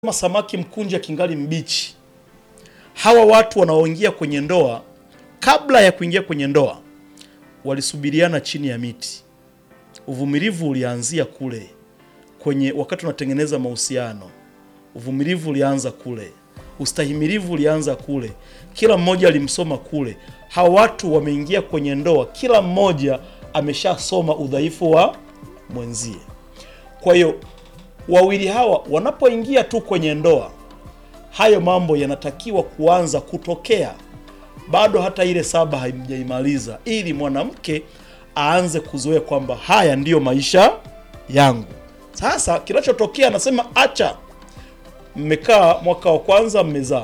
kama samaki mkunja kingali mbichi. Hawa watu wanaoingia kwenye ndoa, kabla ya kuingia kwenye ndoa, walisubiriana chini ya miti. Uvumilivu ulianzia kule kwenye wakati unatengeneza mahusiano. Uvumilivu ulianza kule, ustahimilivu ulianza kule, kila mmoja alimsoma kule. Hawa watu wameingia kwenye ndoa, kila mmoja ameshasoma udhaifu wa mwenzie. Kwa hiyo wawili hawa wanapoingia tu kwenye ndoa, hayo mambo yanatakiwa kuanza kutokea bado hata ile saba haijaimaliza, ili mwanamke aanze kuzoea kwamba haya ndiyo maisha yangu. Sasa kinachotokea anasema, acha, mmekaa mwaka wa kwanza, mmezaa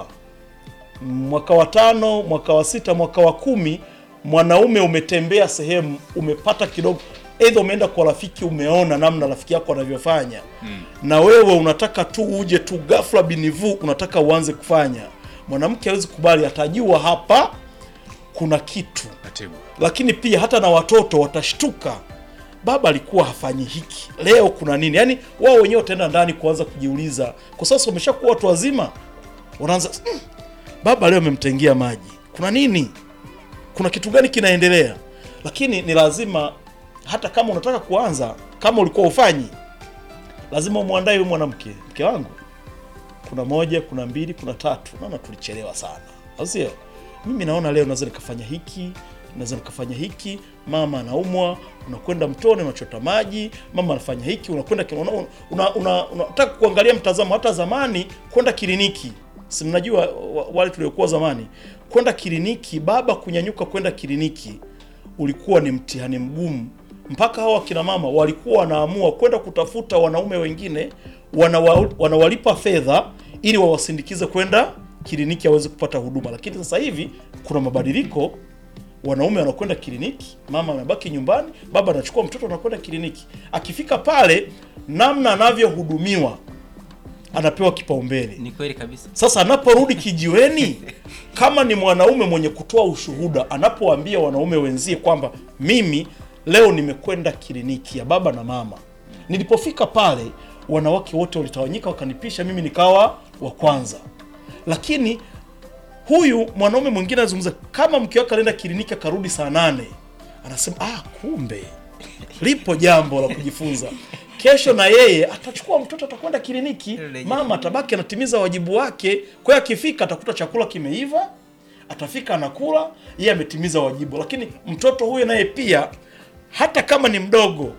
mwaka wa tano, mwaka wa sita, mwaka wa kumi, mwanaume umetembea sehemu, umepata kidogo, aidha umeenda kwa rafiki, umeona namna rafiki yako anavyofanya na wewe unataka tu uje tu ghafla binivu, unataka uanze kufanya. Mwanamke hawezi kubali, atajua hapa kuna kitu Katibu. lakini pia hata na watoto watashtuka, baba alikuwa hafanyi hiki, leo kuna nini? Yaani wao wenyewe wataenda ndani kuanza kujiuliza, kwa sasa wameshakuwa watu wazima, wanaanza "Mm, baba leo amemtengia maji, kuna nini? Kuna kitu gani kinaendelea? Lakini ni lazima, hata kama unataka kuanza, kama ulikuwa ufanyi, lazima umwandae huyu mwanamke, mke wangu, kuna moja, kuna mbili, kuna tatu, naona tulichelewa sana, au sio? Mimi naona leo naweza nikafanya hiki, naweza nikafanya hiki. Mama anaumwa, unakwenda mtoni, unachota maji. Mama anafanya hiki, unakwenda ki- una, una, una, unataka kuangalia mtazamo. Hata zamani kwenda kliniki, si mnajua wa- wale tuliokuwa zamani, kwenda kliniki, baba kunyanyuka kwenda kliniki ulikuwa ni mtihani mgumu mpaka hawa kina mama walikuwa wanaamua kwenda kutafuta wanaume wengine wanawa, wanawalipa fedha ili wawasindikize kwenda kliniki aweze kupata huduma. Lakini sasa hivi kuna mabadiliko, wanaume wanakwenda kliniki, mama anabaki nyumbani, baba anachukua mtoto anakwenda kliniki. Akifika pale, namna anavyohudumiwa anapewa kipaumbele. Ni kweli kabisa. Sasa anaporudi kijiweni, kama ni mwanaume mwenye kutoa ushuhuda, anapoambia wanaume wenzie kwamba mimi leo nimekwenda kliniki ya baba na mama, nilipofika pale wanawake wote walitawanyika, wakanipisha, mimi nikawa wa kwanza. Lakini huyu mwanaume mwingine anazungumza kama mke wake alienda kliniki akarudi saa nane, anasema ah, kumbe lipo jambo la kujifunza. Kesho na yeye atachukua mtoto atakwenda kliniki, mama atabaki anatimiza wajibu wake. Kwa hiyo akifika atakuta chakula kimeiva, atafika anakula, yeye ametimiza wajibu. Lakini mtoto huyo naye pia, hata kama ni mdogo,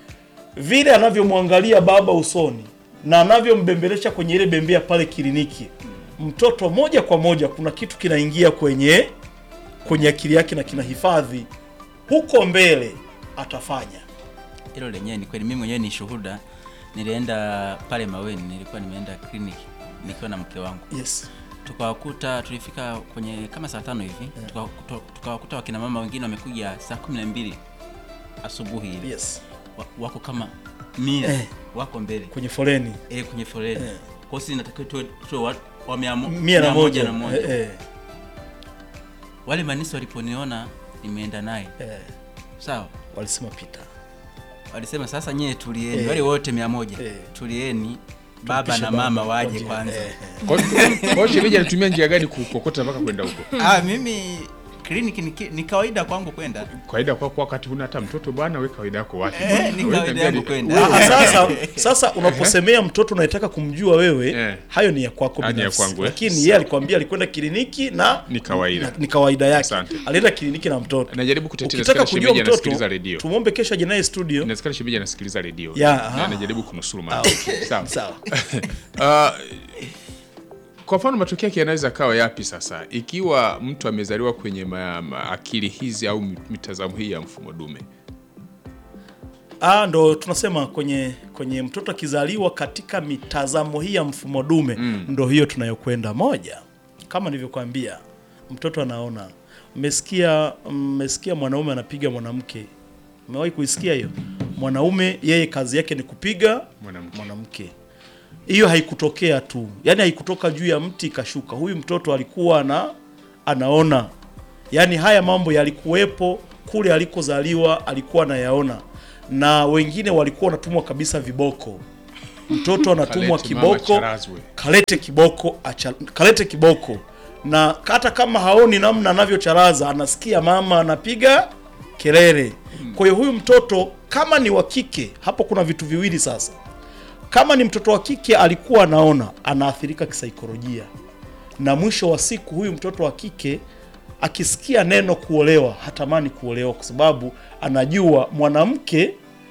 vile anavyomwangalia baba usoni na anavyombembelesha kwenye ile bembea pale kliniki, mtoto moja kwa moja kuna kitu kinaingia kwenye kwenye akili yake na kinahifadhi, huko mbele atafanya. Hilo lenyewe ni kweli, mimi mwenyewe ni shuhuda. Nilienda pale Maweni, nilikuwa nimeenda kliniki nikiwa na mke wangu, Yes. tukawakuta, tulifika kwenye kama saa tano hivi, tukawakuta tukawakuta wakina mama wengine wamekuja saa kumi na mbili asubuhi hivi Yes. wa, wako kama mia Eh. wako mbele Kwenye foleni eh, kwenye foleni Eh. kwa hiyo sisi natakiwa tuwe tuwe wa, wa mia, mo- mia na moja, na moja. Eh, eh, Wale manisi waliponiona nimeenda naye eh. sawa, Walisema pita walisema sasa nyie tulieni, Eh. wale wote mia moja Eh. tulieni, baba Tumpishe na mama baba waje kwa kwanza. njia- eh, eh. Kwa kwa hiyo shemeji anatumia njia gani kukokota mpaka kwenda huko? Ah, mimi kliniki ni, ki- ni kawaida kwangu kwenda Kawaida kwa kwa wakati huna hata mtoto bwana, we kawaida yako wapi? Eh, bwana? ni Wewe kawaida niambia yangu ni- kwenda. wewe- Ah, sasa sasa unaposemea mtoto unayetaka kumjua wewe Eh. hayo ni ya kwako Ah, ni ya binafsi kwangu, eh. lakini yeye alikwambia alikwenda kliniki na Ni kawaida. na- ni kawaida yake Asante. alienda kliniki na mtoto Najaribu kutetea, ukitaka nasikia kujua shemeji anasikiliza mtoto redio. tumwombe kesho aje naye studio Inawezekana shemeji anasikiliza redio. Ya, Na aha. anajaribu kunusuru Ah, mambo. okay. Sawa. sawa Ah, kwa mfano matokeo yake yanaweza kawa yapi sasa ikiwa mtu amezaliwa kwenye ma, ma, akili hizi au mitazamo hii ya mfumo dume? Ah, ndo tunasema kwenye kwenye mtoto akizaliwa katika mitazamo hii ya mfumo dume ndo hiyo tunayokwenda moja. Kama nilivyokuambia, mtoto anaona. Mmesikia mmesikia mwanaume anapiga mwanamke, umewahi kuisikia hiyo? Mwanaume yeye kazi yake ni kupiga Mwanamke. mwanamke. Hiyo haikutokea tu, yaani haikutoka juu ya mti ikashuka. Huyu mtoto alikuwa ana anaona, yaani haya mambo yalikuwepo kule alikozaliwa, alikuwa anayaona, na wengine walikuwa wanatumwa kabisa viboko mtoto anatumwa Kalete mama kiboko charazwe. kalete kiboko acha, kalete kiboko na hata kama haoni namna anavyocharaza anasikia mama anapiga kelele kwa hiyo huyu mtoto kama ni wa kike hapo kuna vitu viwili sasa kama ni mtoto wa kike alikuwa anaona anaathirika kisaikolojia na mwisho wa siku huyu mtoto wa kike akisikia neno kuolewa hatamani kuolewa kwa sababu anajua mwanamke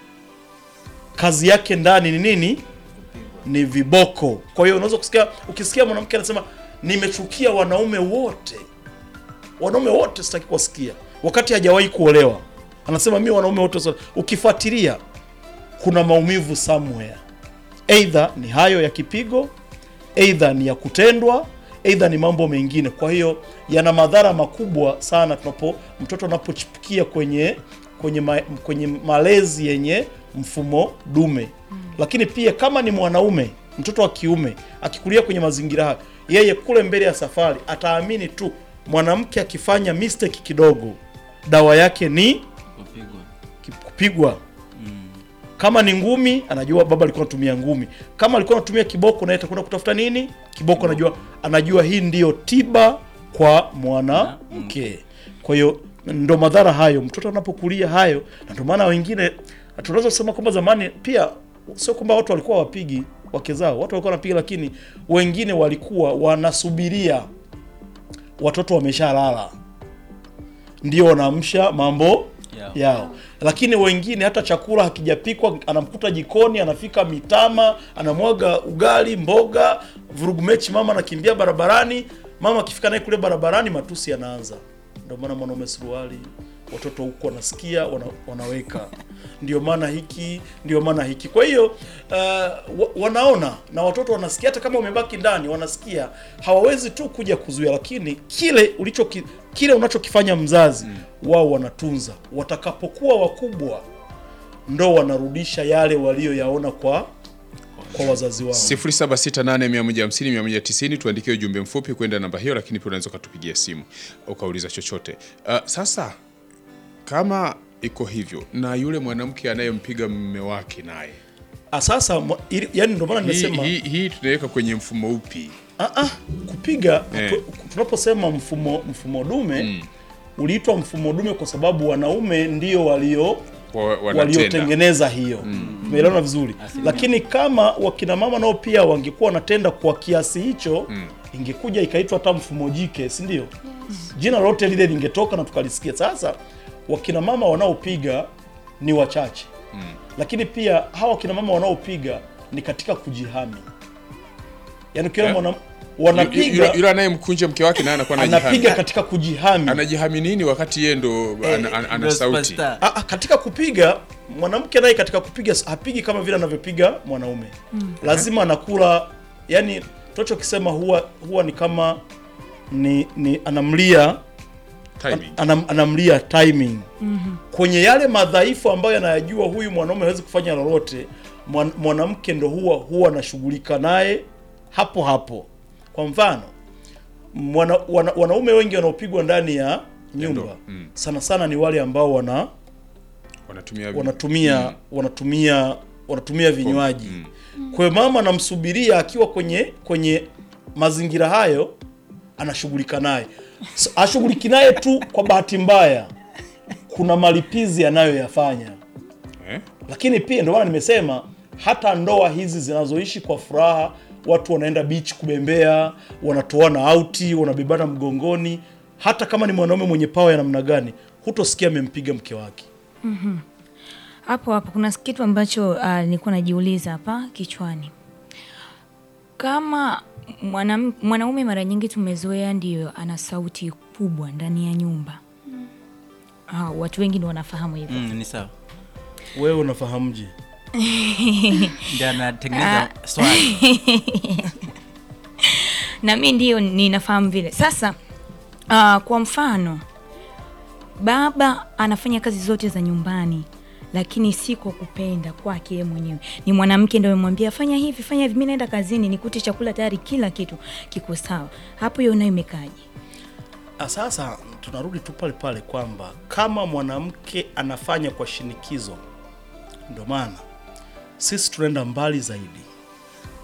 kazi yake ndani ni nini ni viboko kwa hiyo unaweza kusikia ukisikia mwanamke anasema nimechukia wanaume wote wanaume wote sitaki kuwasikia wakati hajawahi kuolewa anasema mi wanaume wote sitaki." ukifuatilia kuna maumivu somewhere eidha ni hayo ya kipigo eidha ni ya kutendwa eidha ni mambo mengine kwa hiyo yana madhara makubwa sana tunapo mtoto anapochipukia kwenye kwenye, ma, kwenye malezi yenye mfumo dume lakini pia kama ni mwanaume mtoto wa kiume akikulia kwenye mazingira hayo yeye kule mbele ya safari ataamini tu mwanamke akifanya mistake kidogo dawa yake ni kupigwa ki- kupigwa kama ni ngumi anajua baba alikuwa anatumia ngumi kama alikuwa anatumia kiboko naye atakwenda kutafuta nini kiboko anajua anajua hii ndiyo tiba kwa mwanamke kwa hiyo ndo madhara hayo mtoto anapokulia hayo na ndio maana wengine tunaweza kusema kwamba zamani pia sio kwamba watu walikuwa wapigi wake zao watu walikuwa wanapiga lakini wengine walikuwa wanasubiria watoto wameshalala ndio wanaamsha mambo Yao. yao lakini wengine hata chakula hakijapikwa anamkuta jikoni anafika mitama anamwaga ugali mboga vurugu mechi mama anakimbia barabarani mama akifika naye kule barabarani matusi yanaanza ndio maana mwanaume suruali watoto huku wanasikia wana, wanaweka ndio maana hiki ndio maana hiki kwa hiyo uh, wa, wanaona na watoto wanasikia hata kama umebaki ndani wanasikia hawawezi tu kuja kuzuia lakini kile ulicho kile unachokifanya mzazi wao wanatunza watakapokuwa wakubwa ndo wanarudisha yale walioyaona kwa kwa wazazi wao 0768150190 tuandikie ujumbe mfupi kwenda namba hiyo, lakini pia unaweza ukatupigia simu ukauliza chochote. Uh, sasa kama iko hivyo na yule mwanamke anayempiga mume wake naye, Ah, sasa mwa- ili- yani ndio maana hii, nimesema hii, hii tunaweka kwenye mfumo upi? Ah, ah, kupiga Eh. tu- tunaposema mfumo mfumo dume uliitwa mfumo dume kwa sababu wanaume ndio walio Wa- wanatenda. waliotengeneza hiyo umeelewana vizuri lakini kama wakina mama nao pia wangekuwa wanatenda kwa kiasi hicho ingekuja ikaitwa hata mfumo jike si ndio jina lote lile lingetoka na tukalisikia sasa wakina mama wanaopiga ni wachache lakini pia hawa wakina mama wanaopiga ni katika kujihami yaani ukiona Eh? mwana Yu- wanapiga yu- Yule anayemkunja mke wake naye anakuwa anajihami. anapiga katika kujihami Anajihami nini wakati yeye ndo ana, ana, ana Ndio sauti? superstar. Ah, ah, katika kupiga mwanamke naye katika kupiga s- hapigi kama vile anavyopiga mwanaume lazima anakula yani tunachokisema huwa huwa ni kama ni, ni anamlia Timing. anam, anamlia timing kwenye yale madhaifu ambayo anayajua huyu mwanaume hawezi kufanya lolote mwan, mwanamke ndo huwa huwa anashughulika naye hapo hapo kwa mfano mwana, wana, wanaume wengi wanaopigwa ndani ya nyumba ndoa, mm. sana sana ni wale ambao wana Wanatumia vi- wanatumia wanatumia wanatumia vinywaji kwa hiyo mama anamsubiria akiwa kwenye kwenye mazingira hayo anashughulika naye so, ashughuliki naye tu kwa bahati mbaya kuna malipizi anayoyafanya eh? lakini pia ndio maana nimesema hata ndoa hizi zinazoishi kwa furaha watu wanaenda beach kubembea wanatoana auti wanabebana mgongoni hata kama ni mwanaume mwenye pawa ya namna gani hutosikia amempiga mke wake hapo hapo kuna kitu ambacho uh, nilikuwa najiuliza hapa kichwani kama mwanam- mwanaume mara nyingi tumezoea ndio ana sauti kubwa ndani ya nyumba ah, watu wengi ndio wanafahamu hivyo Mm, ni sawa wewe unafahamje ndio anatengeneza swali na mi ndio ninafahamu vile sasa uh, kwa mfano baba anafanya kazi zote za nyumbani lakini si kwa kupenda kwake yeye mwenyewe ni mwanamke ndio amemwambia fanya hivi fanya hivi mi naenda kazini nikute chakula tayari kila kitu kiko sawa hapo hiyo nayo imekaje Ah, sasa tunarudi tu pale pale kwamba kama mwanamke anafanya kwa shinikizo, ndio maana sisi tunaenda mbali zaidi.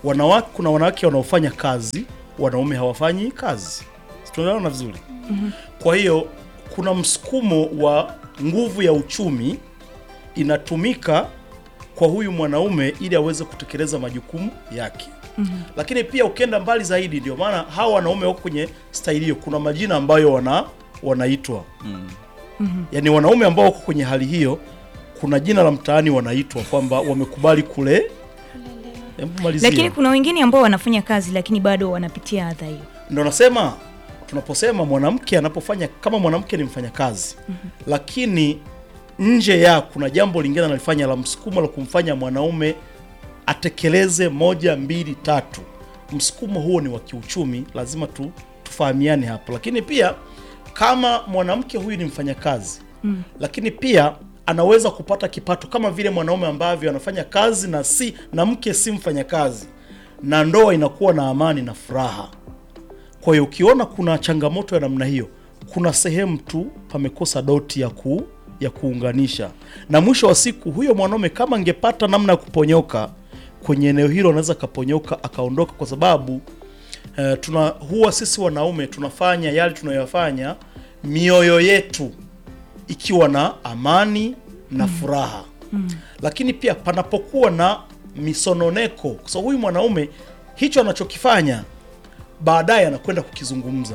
wanawake kuna wanawake wanaofanya kazi wanaume hawafanyi kazi Si tunaelewana vizuri kwa hiyo kuna msukumo wa nguvu ya uchumi inatumika kwa huyu mwanaume ili aweze kutekeleza majukumu yake mm-hmm. lakini pia ukienda mbali zaidi ndio maana hawa wanaume wako kwenye staili hiyo kuna majina ambayo wana wanaitwa mm. yaani wanaume ambao wako kwenye hali hiyo kuna jina la mtaani wanaitwa kwamba wamekubali kule Hebu malizia. lakini kuna wengine ambao wanafanya kazi lakini bado wanapitia adha hiyo ndo nasema tunaposema mwanamke anapofanya kama mwanamke ni mfanyakazi mm-hmm. lakini nje ya kuna jambo lingine analifanya la msukumo la kumfanya mwanaume atekeleze moja mbili tatu msukumo huo ni wa kiuchumi lazima tu, tufahamiane hapo lakini pia kama mwanamke huyu ni mfanyakazi mm. lakini pia anaweza kupata kipato kama vile mwanaume ambavyo anafanya kazi na si na mke si mfanyakazi na ndoa inakuwa na amani na furaha kwa hiyo ukiona kuna changamoto ya namna hiyo, kuna sehemu tu pamekosa doti ya ku ya kuunganisha, na mwisho wa siku huyo mwanaume kama angepata namna ya kuponyoka kwenye eneo hilo, anaweza akaponyoka akaondoka, kwa sababu eh, tuna huwa sisi wanaume tunafanya yale tunayoyafanya mioyo yetu ikiwa na amani na furaha lakini pia panapokuwa na misononeko, kwa sababu huyu mwanaume hicho anachokifanya baadaye anakwenda kukizungumza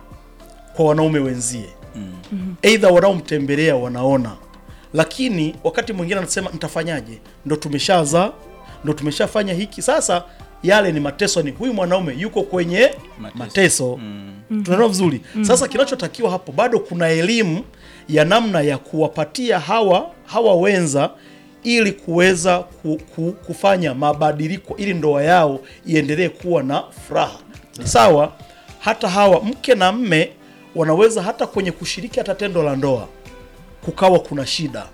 kwa wanaume wenzie aidha wanaomtembelea wanaona lakini wakati mwingine anasema nitafanyaje ndo tumeshaza ndo tumeshafanya hiki sasa yale ni mateso ni huyu mwanaume yuko kwenye mateso, Mateso. tunaelewa vizuri sasa kinachotakiwa hapo bado kuna elimu ya namna ya kuwapatia hawa hawa wenza ili kuweza ku, ku, kufanya mabadiliko ili ndoa yao iendelee kuwa na furaha sawa hata hawa mke na mme wanaweza hata kwenye kushiriki hata tendo la ndoa kukawa kuna shida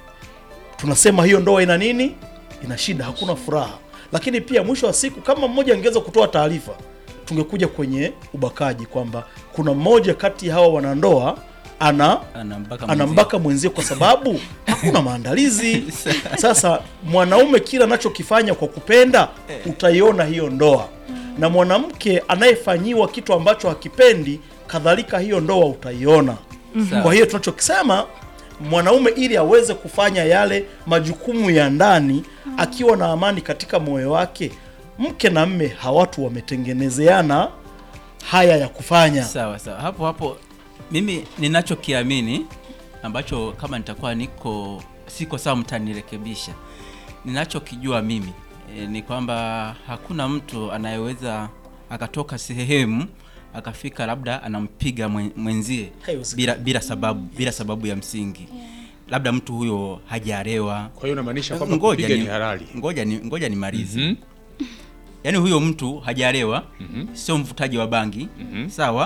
tunasema hiyo ndoa ina nini ina shida hakuna furaha lakini pia mwisho wa siku kama mmoja angeweza kutoa taarifa tungekuja kwenye ubakaji kwamba kuna mmoja kati ya hawa wanandoa ana Anambaka anambaka mwenzie kwa sababu hakuna maandalizi. Sasa mwanaume kila anachokifanya kwa kupenda, utaiona hiyo ndoa, na mwanamke anayefanyiwa kitu ambacho hakipendi, kadhalika hiyo ndoa utaiona. Sawa. Kwa hiyo tunachokisema mwanaume ili aweze kufanya yale majukumu ya ndani akiwa na amani katika moyo wake, mke na mme hawatu wametengenezeana haya ya kufanya. Sawa sawa, hapo hapo mimi ninachokiamini ambacho kama nitakuwa niko siko sawa, mtanirekebisha. Ninachokijua mimi e, ni kwamba hakuna mtu anayeweza akatoka sehemu akafika labda anampiga mwen- mwenzie Haiwezekani. bila, bila sababu bila sababu ya msingi, labda mtu huyo hajarewa. Kwa hiyo unamaanisha kwamba Ngoja kupiga ni, ni halali. ngoja ni, ngoja nimalize Mhm. yaani huyo mtu hajarewa sio mvutaji wa bangi sawa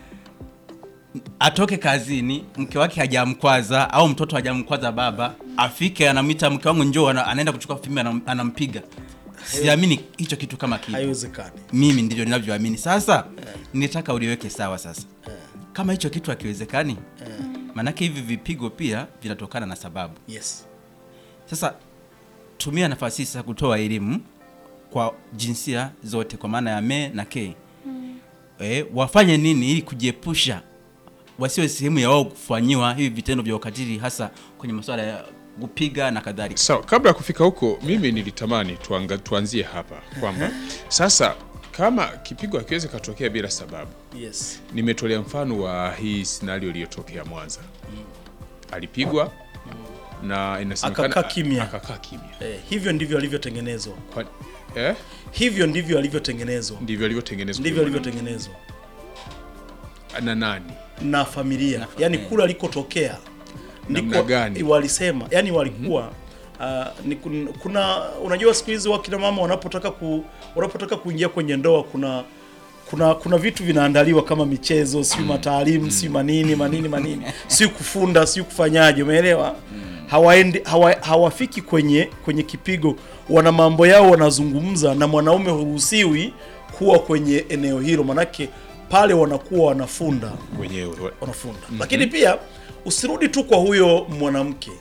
atoke kazini mke wake hajamkwaza au mtoto hajamkwaza baba afike anamwita mke wangu njoo ana- anaenda kuchukua fimbo anam, anampiga siamini hicho kitu kama kitu Haiwezekani. mimi ndivyo ninavyoamini sasa nitaka uliweke sawa sasa kama hicho kitu hakiwezekani maanake hivi vipigo pia vinatokana na sababu Yes. sasa tumia nafasi hii sasa kutoa elimu kwa jinsia zote kwa maana ya me na ke e, wafanye nini ili kujiepusha wasiwe sehemu ya wao kufanyiwa hivi vitendo vya ukatili hasa kwenye masuala ya kupiga na kadhalika Sawa, kabla ya kufika huko, mimi nilitamani tuanga, tuanzie hapa kwamba sasa kama kipigo hakiwezi katokea bila sababu. Yes. Nimetolea mfano wa hii scenario iliyotokea Mwanza, alipigwa na inasemekana Akakaa kimya. akakaa kimya. Eh, hivyo ndivyo alivyotengenezwa. Kwa, eh, Hivyo ndivyo alivyotengenezwa. ndivyo alivyotengenezwa Ndivyo alivyotengenezwa na nani? na familia, Na fa- yani eh. kule alikotokea Namna gani? walisema, yani walikuwa uh, ni kun, kuna unajua siku hizi wakina mama wanapotaka ku, wanapotaka kuingia kwenye ndoa kuna kuna kuna vitu vinaandaliwa kama michezo, siyo mataalimu, siyo manini manini manini, siyo kufunda, siyo kufanyaje, umeelewa? Hawaendi hawa, hawafiki kwenye kwenye kipigo, wana mambo yao wanazungumza, na mwanaume huruhusiwi kuwa kwenye eneo hilo, manake pale wanakuwa wanafunda Wenyewe wanafunda lakini pia usirudi tu kwa huyo mwanamke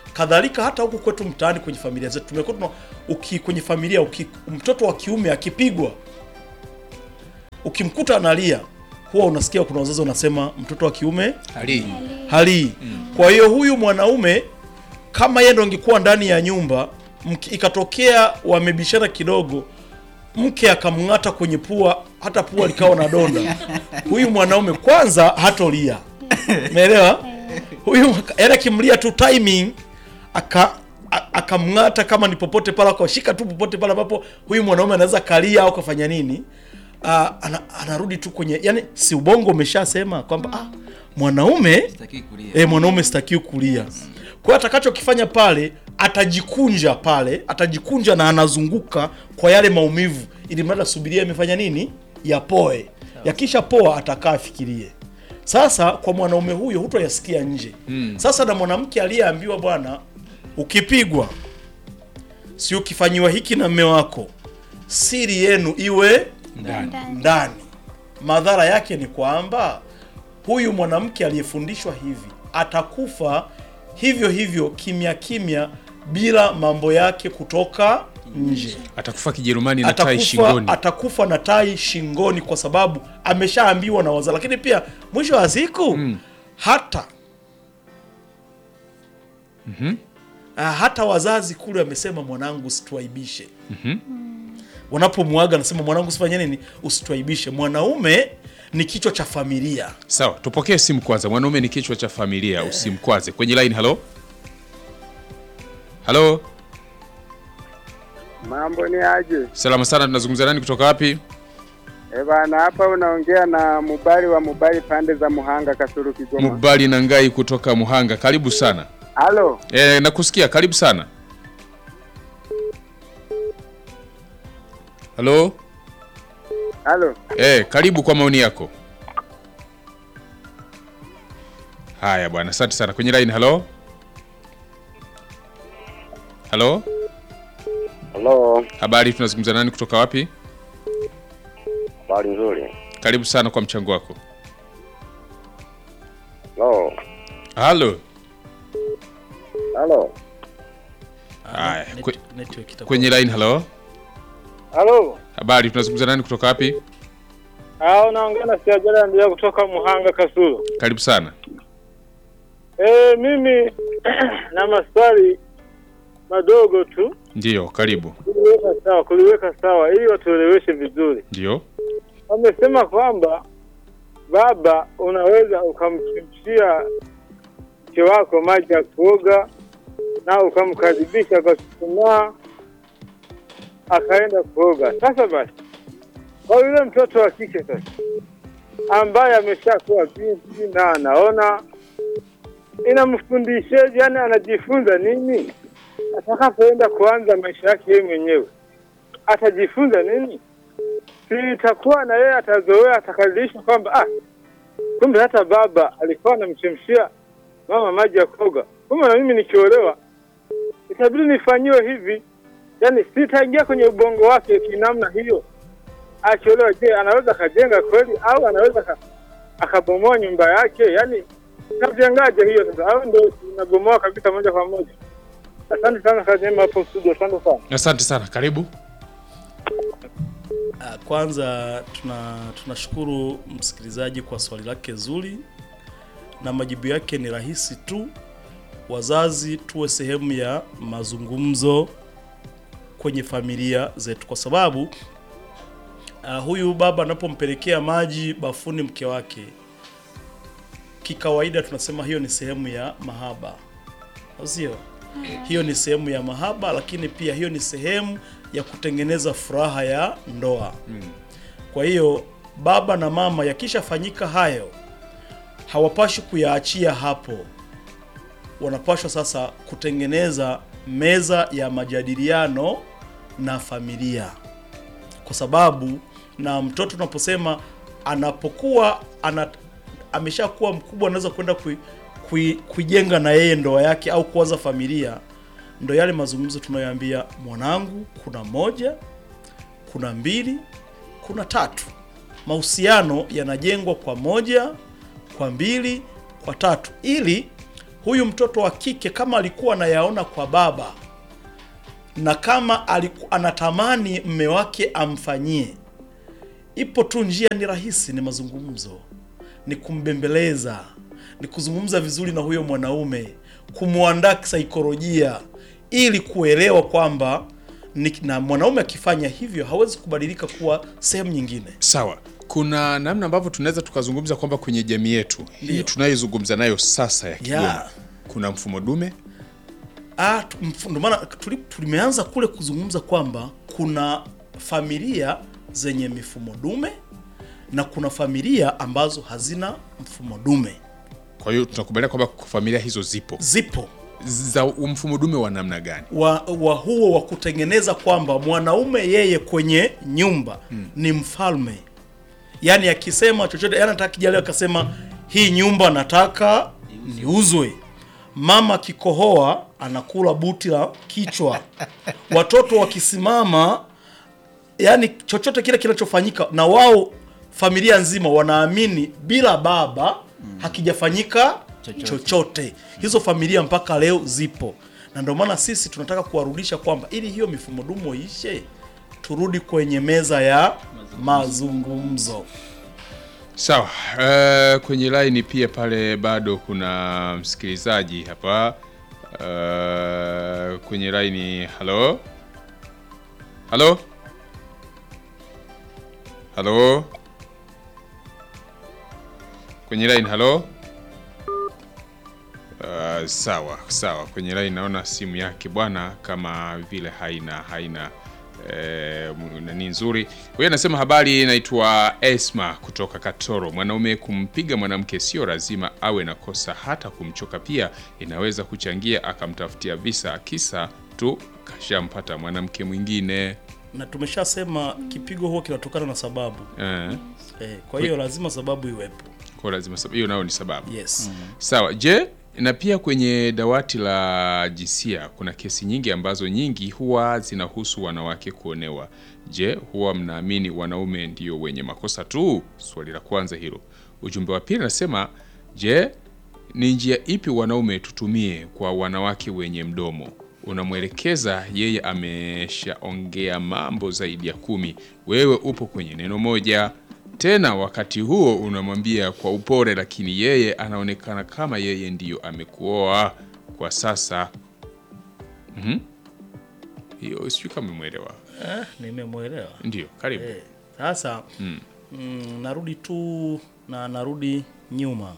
kadhalika hata huku kwetu mtaani kwenye familia zetu tumekuwa tuna uki, kwenye familia uki, mtoto wa kiume akipigwa ukimkuta analia huwa unasikia kuna wazazi wanasema mtoto wa kiume Ali. halii. Kwa hiyo huyu mwanaume kama yeye ndo angekuwa ndani ya nyumba mki, ikatokea wamebishana kidogo, mke akamng'ata kwenye pua, hata pua likawa na donda, huyu mwanaume kwanza hatolia, umeelewa? Huyu yaani akimlia tu timing aka a- akamng'ata kama ni popote pale, akashika tu popote pale ambapo huyu mwanaume anaweza kalia au kafanya nini, ah, ana, anarudi tu kwenye yani, si ubongo umeshasema kwamba ah, mwanaume Sitaki kulia. e, mwanaume sitakiwi kulia. Kwa hiyo atakachokifanya pale, atajikunja pale, atajikunja na anazunguka kwa yale maumivu, ili mradi asubiria amefanya nini, yapoe. Yakisha poa, atakaa afikirie. Sasa kwa mwanaume huyo hutoyasikia nje. Sasa na mwanamke aliyeambiwa, bwana, ukipigwa si ukifanyiwa hiki na mme wako, siri yenu iwe Ndani. ndani. Madhara yake ni kwamba huyu mwanamke aliyefundishwa hivi atakufa hivyo hivyo kimya kimya, bila mambo yake kutoka nje. Atakufa Kijerumani na tai Atakufa, shingoni. atakufa na tai shingoni, kwa sababu ameshaambiwa na wazazi. Lakini pia mwisho wa siku hata Ah, hata wazazi kule wamesema mwanangu usituaibishe. Wanapomwaga anasema mwanangu usifanye nini, usituaibishe. Mwanaume ni kichwa cha familia. Sawa, tupokee simu kwanza. Mwanaume ni kichwa cha familia, usimkwaze. Kwenye line, halo halo, Mambo ni aje? salama sana. Tunazungumza nani kutoka wapi? Eh bana, hapa unaongea na Mubali wa Mubali pande za Muhanga, Kasulu, Kigoma. Mubali na Ngai kutoka Muhanga, karibu sana. Halo, E, nakusikia, karibu sana. Halo, halo. e, karibu kwa maoni yako. Haya bwana, asante sana. Kwenye line, halo halo, Halo, habari, tunazungumza nani kutoka wapi? habari nzuri. Karibu sana kwa mchango wako. Halo, Halo, halo, Haya, Net- kwe- network itakuwa- kwenye line, halo, Halo. habari, tunazungumza nani kutoka wapi? Ah, unaongea na Siajala ndio kutoka Muhanga, Kasulu. Karibu sana. Eh, mimi na maswali madogo tu Ndiyo, karibu. kuliweka sawa, kuliweka sawa ili watueleweshe vizuri. Ndiyo, Wamesema kwamba baba unaweza ukamchemshia mke wako maji ya kuoga na ukamkaribisha kwa chuchumaa akaenda kuoga. Sasa basi, kwa yule mtoto wa kike sasa ambaye ameshakuwa binti na anaona, inamfundisheje? Yani anajifunza nini atakapoenda kuanza maisha yake yeye mwenyewe? Atajifunza nini? si itakuwa na yeye atazoea, atakaribishwa kwamba ah, kumbe hata baba alikuwa anamchemshia mama maji ya koga, kumbe na mimi nikiolewa itabidi nifanyiwe hivi. Yani sitaingia kwenye ubongo wake kinamna hiyo. Akiolewa, je, anaweza akajenga kweli au anaweza aka- akabomoa nyumba yake? Yani tajengaje hiyo sasa, au ndio inabomoa kabisa moja kwa moja? Asante sana kazi njema hapo studio, asante sana. asante sana, karibu. Ah, Kwanza tuna tunashukuru msikilizaji kwa swali lake zuri na majibu yake ni rahisi tu. Wazazi tuwe sehemu ya mazungumzo kwenye familia zetu, kwa sababu uh, huyu baba anapompelekea maji bafuni mke wake, kikawaida tunasema hiyo ni sehemu ya mahaba, au sio? Hiyo ni sehemu ya mahaba, lakini pia hiyo ni sehemu ya kutengeneza furaha ya ndoa. Kwa hiyo baba na mama, yakishafanyika hayo, hawapashi kuyaachia hapo, wanapashwa sasa kutengeneza meza ya majadiliano na familia, kwa sababu na mtoto unaposema anapokuwa ana, ameshakuwa mkubwa anaweza kwenda kui, kui, kuijenga na yeye ndoa yake au kuanza familia, ndo yale mazungumzo tunayoambia mwanangu, kuna moja, kuna mbili, kuna tatu. Mahusiano yanajengwa kwa moja, kwa mbili, kwa tatu, ili huyu mtoto wa kike kama alikuwa anayaona kwa baba na kama aliku, anatamani mme wake amfanyie, ipo tu njia, ni rahisi, ni mazungumzo, ni kumbembeleza, ni kuzungumza vizuri na huyo mwanaume, kumwandaa kisaikolojia ili kuelewa kwamba ni, na mwanaume akifanya hivyo hawezi kubadilika kuwa sehemu nyingine. Sawa, kuna namna ambavyo tunaweza tukazungumza kwamba kwenye jamii yetu hii tunayozungumza nayo sasa ya Kigoma Yeah. kuna mfumo dume Ah, tu- mf- ndio maana tuli- tulimeanza kule kuzungumza kwamba kuna familia zenye mifumo dume na kuna familia ambazo hazina mfumo dume. kwa hiyo tunakubalia kwamba familia hizo zipo Zipo za mfumo dume wa namna gani wa, wa huo wa kutengeneza kwamba mwanaume yeye kwenye nyumba ni mfalme, yaani akisema chochote, yaani nataka kijali akasema hii nyumba nataka niuzwe, mama akikohoa anakula buti la kichwa, watoto wakisimama, yaani chochote kile kinachofanyika na wao familia nzima wanaamini bila baba hakijafanyika Chochote. chochote. Hizo familia mpaka leo zipo, na ndio maana sisi tunataka kuwarudisha kwamba ili hiyo mifumo dumo ishe, turudi kwenye meza ya mazungumzo. sawa uh, kwenye laini pia pale bado kuna msikilizaji hapa uh, kwenye laini halo halo halo kwenye line halo Uh, sawa sawa, kwenye line naona simu yake bwana kama vile haina haina eh, mu- nani nzuri. Huyo anasema habari, naitwa Esma kutoka Katoro. Mwanaume kumpiga mwanamke sio lazima awe na kosa, hata kumchoka pia inaweza kuchangia akamtafutia visa, kisa tu kashampata mwanamke mwingine Na tumeshasema kipigo huo kinatokana na sababu eh, eh, kwa hiyo lazima sababu iwepo. kwa lazima sab- hiyo nayo ni sababu Yes. Sawa. Je, na pia kwenye dawati la jinsia kuna kesi nyingi ambazo nyingi huwa zinahusu wanawake kuonewa. Je, huwa mnaamini wanaume ndio wenye makosa tu? Swali la kwanza hilo. Ujumbe wa pili nasema, je, ni njia ipi wanaume tutumie kwa wanawake wenye mdomo? Unamwelekeza yeye ameshaongea mambo zaidi ya kumi, wewe upo kwenye neno moja tena wakati huo unamwambia kwa upole, lakini yeye anaonekana kama yeye ndiyo amekuoa kwa sasa. Mhm. Hiyo sijui kama umemwelewa. Eh, nimemwelewa. Ndio, karibu. Eh, Sasa mm. narudi tu na narudi nyuma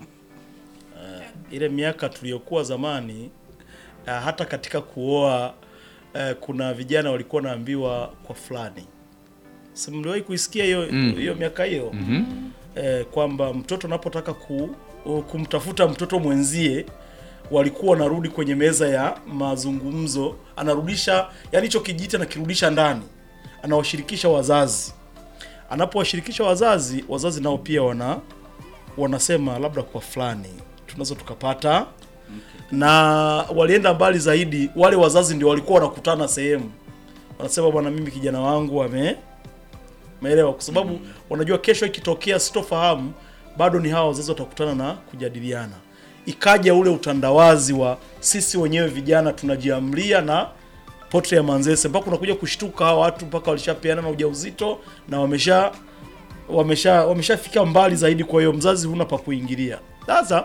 Eh, ile miaka tuliyokuwa zamani eh, hata katika kuoa eh, kuna vijana walikuwa naambiwa kwa fulani, si mliwahi kuisikia hiyo hiyo miaka hiyo eh, kwamba mtoto anapotaka ku, kumtafuta mtoto mwenzie walikuwa wanarudi kwenye meza ya mazungumzo, anarudisha yani hicho kijiti anakirudisha ndani, anawashirikisha wazazi. Anapowashirikisha wazazi, wazazi nao pia wana wanasema labda kwa fulani tunaweza tukapata na walienda mbali zaidi, wale wazazi ndio walikuwa wanakutana sehemu, wanasema bwana, mimi kijana wangu ame Umeelewa? Kwa sababu wanajua kesho ikitokea sitofahamu, bado ni hawa wazazi watakutana na kujadiliana. Ikaja ule utandawazi wa sisi wenyewe vijana tunajiamlia na potre ya Manzese, mpaka unakuja kushtuka hawa watu mpaka walishapeana na ujauzito na wamesha wamesha wameshafika mbali zaidi. Kwa hiyo mzazi huna pa kuingilia. Sasa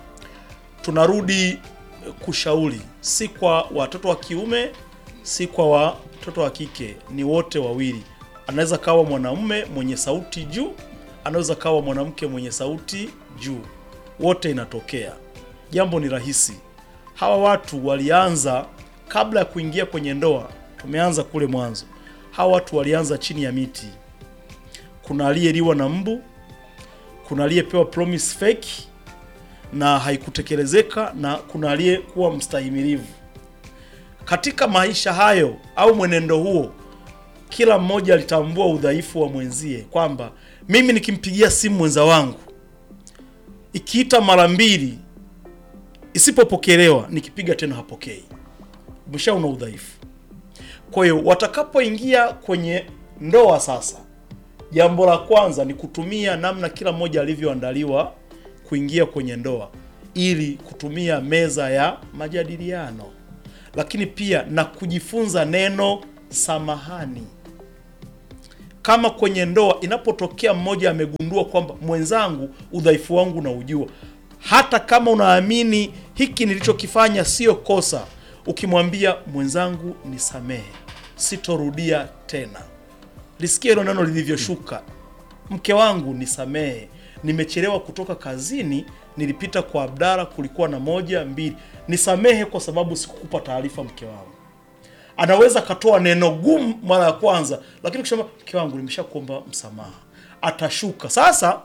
tunarudi kushauri, si kwa watoto wa kiume, si kwa watoto wa kike, ni wote wawili. Anaweza kawa mwanamume mwenye sauti juu, anaweza kawa mwanamke mwenye sauti juu, wote inatokea. Jambo ni rahisi. Hawa watu walianza kabla ya kuingia kwenye ndoa, tumeanza kule mwanzo. Hawa watu walianza chini ya miti. Kuna aliyeliwa na mbu, kuna aliyepewa promise fake na haikutekelezeka na kuna aliyekuwa mstahimilivu. Katika maisha hayo au mwenendo huo, kila mmoja alitambua udhaifu wa mwenzie, kwamba mimi nikimpigia simu mwenza wangu ikiita mara mbili isipopokelewa, nikipiga tena hapokei, umeshaona udhaifu. Kwa hiyo watakapoingia kwenye ndoa sasa, jambo la kwanza ni kutumia namna kila mmoja alivyoandaliwa kuingia kwenye ndoa ili kutumia meza ya majadiliano, lakini pia na kujifunza neno samahani. Kama kwenye ndoa inapotokea mmoja amegundua kwamba mwenzangu udhaifu wangu na ujua, hata kama unaamini hiki nilichokifanya sio kosa, ukimwambia mwenzangu, nisamehe, sitorudia tena. Lisikia hilo neno lilivyoshuka, mke wangu, nisamehe, nimechelewa kutoka kazini, nilipita kwa Abdara, kulikuwa na moja mbili, nisamehe kwa sababu sikukupa taarifa, mke wangu anaweza akatoa neno gumu mara ya kwanza, lakini kusema mke wangu, nimeshakuomba msamaha, atashuka sasa.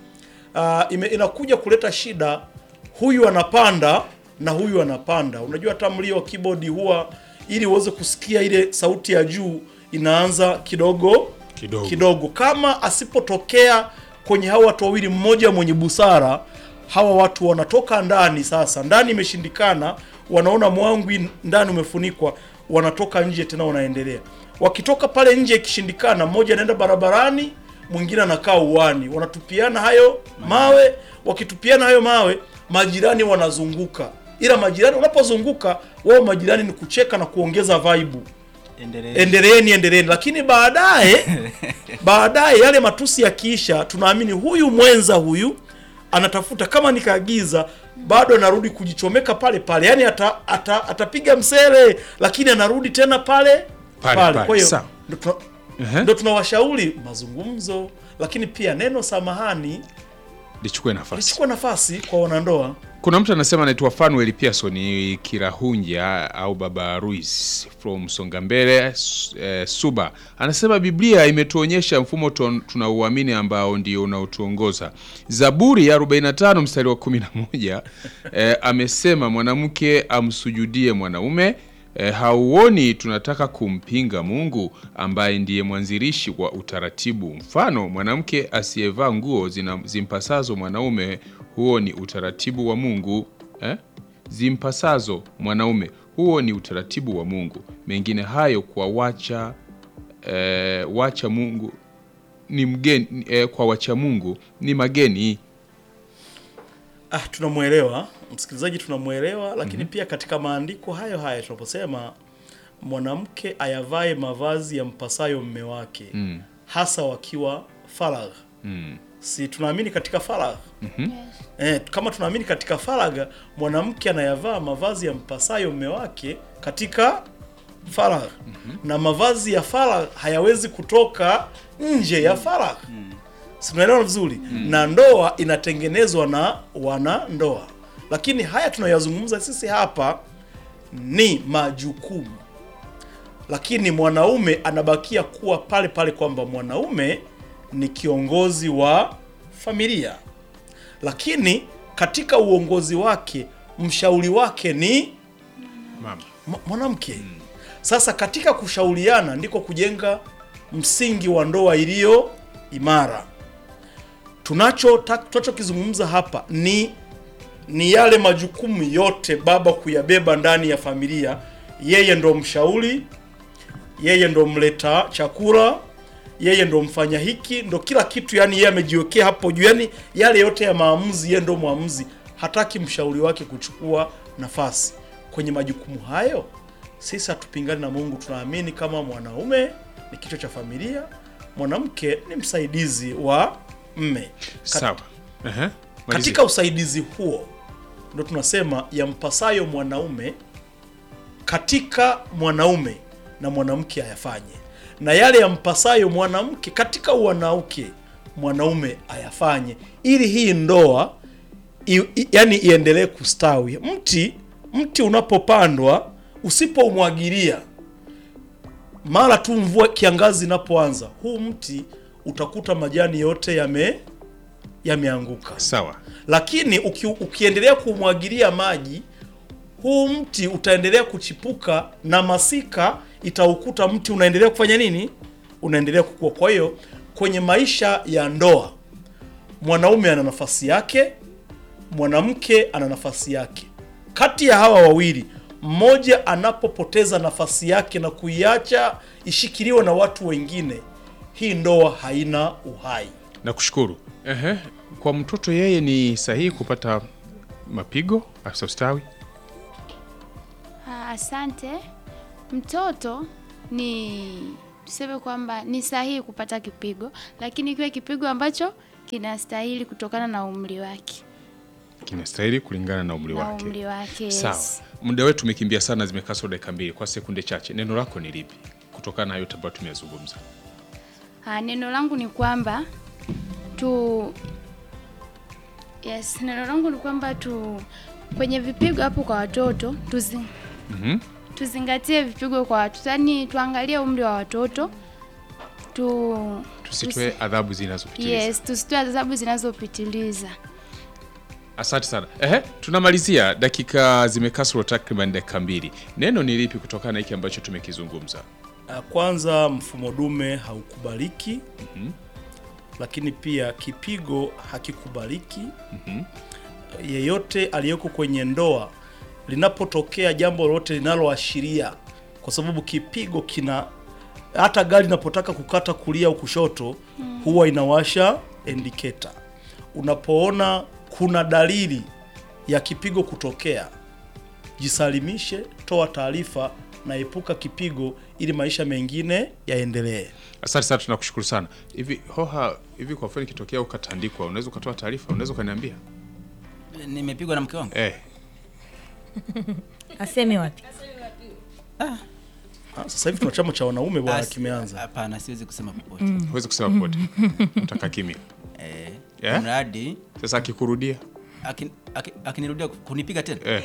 Uh, ime, inakuja kuleta shida, huyu anapanda na huyu anapanda. Unajua hata mlio wa keyboard huwa ili uweze kusikia ile sauti ya juu inaanza kidogo Kidogo. kidogo. Kama asipotokea kwenye hao watu wawili, mmoja mwenye busara, hawa watu wanatoka ndani. Sasa ndani imeshindikana, wanaona mwangwi ndani umefunikwa, wanatoka nje tena, wanaendelea. Wakitoka pale nje ikishindikana, mmoja anaenda barabarani, mwingine anakaa uwani, wanatupiana hayo mawe. Wakitupiana hayo mawe, majirani wanazunguka, ila majirani unapozunguka wao, majirani ni kucheka na kuongeza vibe Endelee. endeleeni endeleeni, lakini baadaye baadaye yale matusi yakiisha, tunaamini huyu mwenza huyu anatafuta kama nikaagiza, bado anarudi kujichomeka pale pale, yani ata, ata, atapiga msele, lakini anarudi tena pale Pale, pale. pale, Kwa hiyo sawa. ndo tuna- Ehe. ndo tunawashauri mazungumzo, lakini pia neno samahani lichukue nafasi. lichukua nafasi kwa wanandoa. Kuna mtu anasema anaitwa Fanuel Pearson Kirahunja au Baba Ruiz from Songambele S- eh, Suba, anasema Biblia imetuonyesha mfumo tu- tunauamini ambao ndio unaotuongoza. Zaburi ya 45 mstari wa 11 eh, amesema mwanamke amsujudie mwanaume. Eh, hauoni tunataka kumpinga Mungu ambaye ndiye mwanzilishi wa utaratibu. Mfano, mwanamke asiyevaa nguo zina- zimpasazo mwanaume, huo ni utaratibu wa Mungu eh? Zimpasazo mwanaume, huo ni utaratibu wa Mungu. Mengine hayo kwa wacha eh, wacha Mungu ni mgeni eh, kwa wacha Mungu ni mageni. Ah, tunamwelewa msikilizaji, tunamwelewa lakini pia katika maandiko hayo hayo tunaposema mwanamke ayavae mavazi ya mpasayo mme wake Mm. hasa wakiwa faragha. Mm. Si tunaamini katika faragha? Eh, kama tunaamini katika faragha, mwanamke anayavaa mavazi ya mpasayo mme wake katika faragha na mavazi ya faragha hayawezi kutoka nje ya faragha si tunaelewana vizuri na ndoa inatengenezwa na wanandoa lakini haya tunayoyazungumza sisi hapa ni majukumu lakini mwanaume anabakia kuwa pale pale kwamba mwanaume ni kiongozi wa familia lakini katika uongozi wake mshauri wake ni Mama. mwa- mwanamke sasa katika kushauriana ndiko kujenga msingi wa ndoa iliyo imara tunacho ta- tunachokizungumza hapa ni ni yale majukumu yote baba kuyabeba ndani ya familia yeye ndo mshauri yeye ndo mleta chakula yeye ndo mfanya hiki ndo kila kitu yani yeye amejiwekea hapo juu yani yale yote ya maamuzi yeye ndo mwamuzi hataki mshauri wake kuchukua nafasi kwenye majukumu hayo sisi hatupingani na mungu tunaamini kama mwanaume ni kichwa cha familia mwanamke ni msaidizi wa mme Kat- Sawa. Ehe. Malizia. katika usaidizi huo ndo tunasema yampasayo mwanaume katika mwanaume na mwanamke ayafanye, na yale yampasayo mwanamke katika wanawake mwanaume ayafanye, ili hii ndoa i, i, yani iendelee kustawi. Mti mti unapopandwa usipoumwagilia mara tu mvua kiangazi inapoanza, huu mti utakuta majani yote yame yameanguka Sawa. lakini uki, ukiendelea kumwagilia maji huu mti utaendelea kuchipuka na masika itaukuta mti unaendelea kufanya nini unaendelea kukua kwa hiyo kwenye maisha ya ndoa mwanaume ana nafasi yake mwanamke ana nafasi yake kati ya hawa wawili mmoja anapopoteza nafasi yake na kuiacha ishikiliwe na watu wengine hii ndoa haina uhai Nakushukuru. Ehe. Kwa mtoto yeye ni sahihi kupata Mapigo, afisa ustawi. Ah, Asante. Mtoto ni tuseme kwamba ni sahihi kupata kipigo, lakini kiwe kipigo ambacho kinastahili kutokana na umri wake Kinastahili kulingana na umri na wake. umri wake. yes. Sawa, muda wetu umekimbia sana, zimekaswa dakika mbili. Kwa sekunde chache, neno lako ni lipi kutokana na yote ambayo tumeyazungumza? Ah, neno langu ni kwamba tu yes, neno langu ni kwamba tu kwenye vipigo hapo kwa watoto tuzi, Mhm. tuzingatie vipigo kwa watoto, yaani tuangalie umri wa watoto tu Tusitoe adhabu zinazopitiliza. yes, tusitoe adhabu zinazopitiliza. Asante sana. Ehe, tunamalizia, dakika zimekaswa takriban dakika mbili. Neno ni lipi kutokana na hiki ambacho tumekizungumza? Ah, Kwanza mfumo dume haukubaliki, lakini pia kipigo hakikubaliki. Yeyote aliyeko kwenye ndoa, linapotokea jambo lolote linaloashiria, kwa sababu kipigo kina hata gari linapotaka kukata kulia au kushoto huwa inawasha indicator. Unapoona kuna dalili ya kipigo kutokea, jisalimishe, toa taarifa na epuka kipigo ili maisha mengine yaendelee. Asante sana, tunakushukuru sana. Hivi hoha, hivi kwa mfano ikitokea ukatandikwa, unaweza ukatoa taarifa, unaweza ukaniambia? nimepigwa na mke wangu Eh, aseme wapi Ah, Sasa hivi tuna chama cha wanaume bwana As- kimeanza. hapana siwezi kusema popote huwezi kusema popote, utaka kimya. eh, Yeah? mradi Sasa akikurudia akin- aki- akinirudia kunipiga tena eh,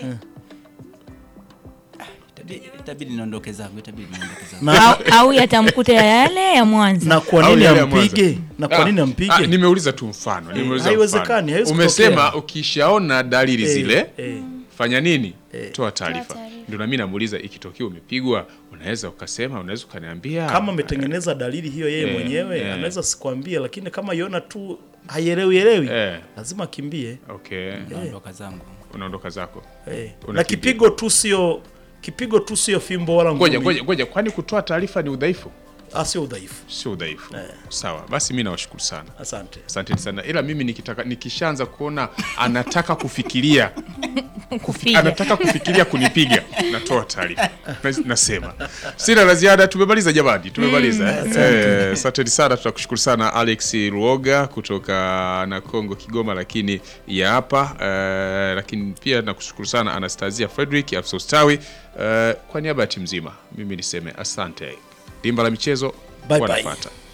itabidi itabidi niondoke zangu itabidi niondoke zangu Na, au, au yatamkuta yale ya mwanza na kwa Au nini yale ya Mwanza. ampige? Na kwa nini Ah, ampige? ah, nimeuliza tu mfano, nimeuliza haiwezekani, mfano. haiwezi Umesema kutokea. ukishaona dalili Eh, zile eh. fanya nini? Toa taarifa. taarifa. Ndio nami namuuliza, ikitokea umepigwa, unaweza ukasema, unaweza ukaniambia kama ametengeneza dalili hiyo yeye Eh, mwenyewe eh. anaweza sikwambie, lakini kama iona tu haielewi elewi Eh. lazima akimbie. Okay, naondoka zangu unaondoka zako. Eh. Unakimbia. Na kipigo tu sio kipigo tu sio fimbo wala Ngoja ngumi. ngoja ngoja, kwani kutoa taarifa ni udhaifu? Ah, sio udhaifu. Sio udhaifu. Sawa, basi mimi nawashukuru sana. Asante. Asanteni sana, ila mimi nikitaka nikishaanza kuona anataka kufikiria kupiga anataka kufikiria kunipiga, natoa taarifa Na- nasema sina la ziada. Tumemaliza jamani, tumemaliza. Eh, Asanteni sana, tunakushukuru sana Alex Ruoga kutoka na Kongo Kigoma, lakini ya hapa eh, lakini pia nakushukuru sana Anastasia Frederick afisa ustawi. Eh, kwa niaba ya timu nzima mimi niseme asante. Dimba la michezo Bye bye. wanafuata.